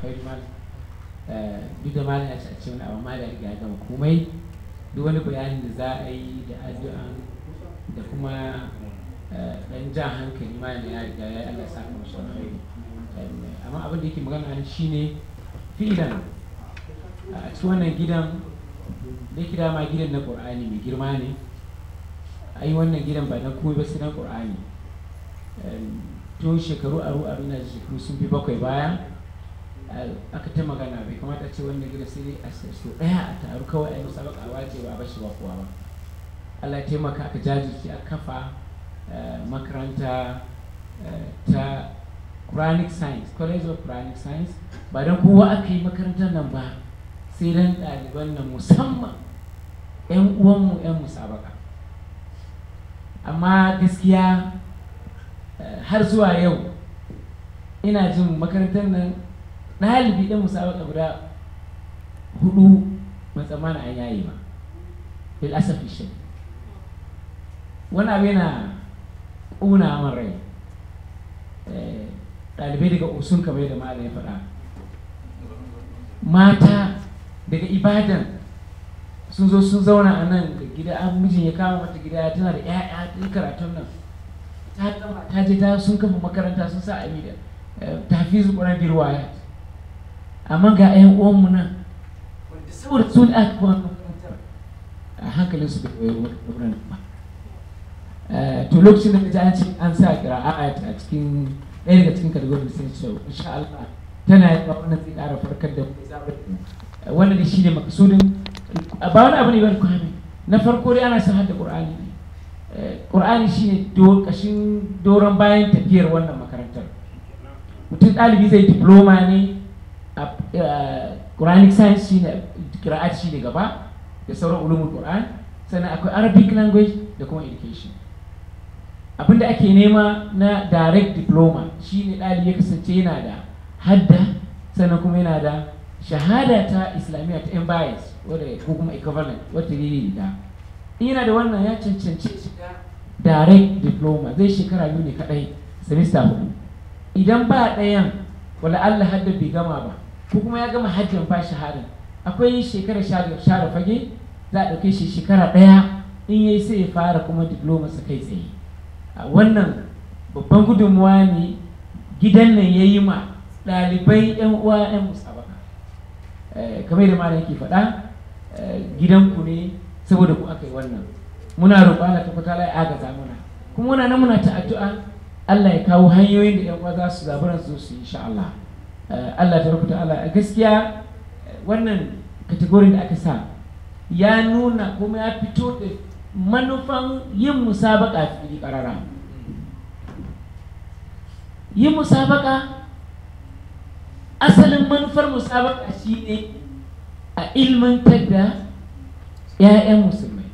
alkhairi malam duk da malam ya ci a ce wani abu ma da riga ya gama komai duk wani bayanin da za a yi da addu'a da kuma dan jan hankali malam ya riga ya Allah sa mu shi alkhairi amma abin da yake magana ne shine filan a cikin wannan gidan da kira ma gidan na Qur'ani mai girma ne ai wannan gidan ba na komai ba sai na Qur'ani tun shekaru aru aru na shekaru sun fi bakwai baya aka ta magana bai kamata ce wannan gida sai dai a so daya a taru kawai a yi musabaka a wace ba a bashi ba kowa ba Allah ya taimaka aka jajirce a kafa makaranta ta Quranic Science College of Quranic Science ba don kowa aka yi makarantar nan ba sai dan ɗaliban nan musamman 'yan uwanmu 'yan musabaka amma gaskiya har zuwa yau ina jin makarantar nan ɗalibi ɗan musabaka guda hudu ban tsammana an yayi ba bil asafi shi wani abu yana ƙuna man rai ɗalibai daga usun kamar yadda malam ya faɗa mata daga ibadan sun zo sun zauna a nan da gida an mijin ya kama mata gida tana da 'ya'ya ta karatun nan ta je ta sun kafa makaranta sun sa amida ta fi su ƙwarar birwaya amma ga 'yan uwanmu nan wanda saboda sun aka kuma makarantar a hankalin su bai koyi wurin ba to lokacin da ta an ce an sa kira'a a cikin ɗaya daga cikin kategorin sai ce insha Allah tana yi ba wannan zai ƙara farkar da mu wannan da shi ne makasudin ba wani abu ne wani kwami na farko dai ana son hadda ƙur'ani ne ƙur'ani shi ne ƙashin doron bayan tafiyar wannan makarantar mutum ɗalibi zai diploma ne a quranic science shi ne kira'at shi ne gaba da sauran ulumul qur'an sannan akwai arabic language da kuma education abinda ake nema na direct diploma shi ne ɗalibi ya kasance yana da hadda sannan kuma yana da shahada ta islamiyya ta bias wadda ko kuma equivalent wadda ne da yana da wannan ya cancanci shiga direct diploma zai shekara biyu ne kadai semester hudu idan ba ɗayan wala Allah hadda bai gama ba ko kuma ya gama hajjin ba shahada akwai shekara share fage za a ɗauke shi shekara ɗaya in yayi sai ya fara kuma diploma sa kai tsaye wannan babban gudunmuwa ne gidan nan ya yi ma ɗalibai 'yan uwa 'yan musabaka kamar da malam yake faɗa gidanku ne saboda ku aka yi wannan muna roƙo Allah ta kwata ya agaza mana kuma muna nan muna ta addu'a Allah ya kawo hanyoyin da 'yan uwa za su zaburan su su insha Allah Allah ta rubuta Allah gaskiya wannan kategorin da aka sa ya nuna kuma ya fito da manufan yin musabaka fili karara yin musabaka asalin manufar musabaka shine a ilmantar da 'ya'yan musulmai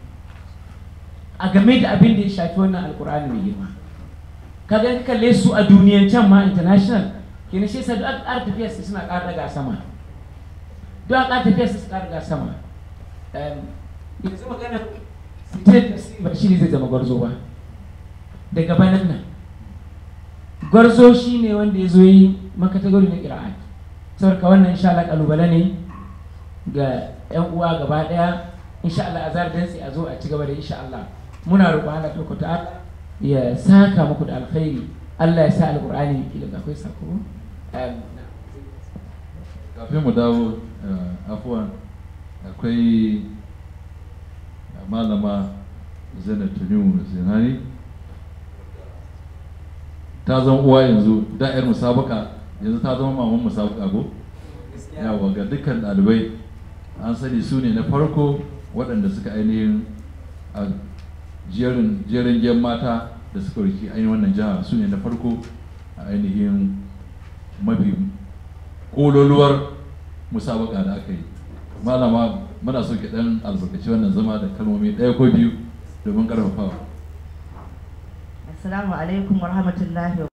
a game da abin da ya shafi wannan alkur'ani mai girma kaga ka kalle su a duniyan can ma international kenan shi yasa duk aka ƙara tafiya su suna ƙara daga sama duk aka ƙara tafiya su ƙara daga sama yanzu magana state ba shi ne zai zama gwarzo ba daga banan nan gwarzo shi ne wanda ya zo yi makatagori na ƙira'at saboda wannan insha Allah kalubale ne ga 'yan uwa gaba ɗaya insha Allah a zara dantsi a zo a ci gaba da insha Allah muna roƙon Allah ta ta'ala ya saka muku da alkhairi Allah ya sa alƙur'ani kila akwai sako kafin mu dawo afuwan akwai malama zainab tanimu zinani ta zama uwa yanzu da yar musabaka yanzu ta zama maman musabaka ko yawa ga dukkan ɗalibai an sani su ne na farko waɗanda suka ainihin a jerin jerin gen mata da suka riki ainihin wannan jiha su ne na farko a ainihin mafi kololuwar musabaka da aka yi malama muna so ki dan albarkaci wannan zama da kalmomi ɗaya ko biyu domin ƙarfafawa assalamu alaikum warahmatullahi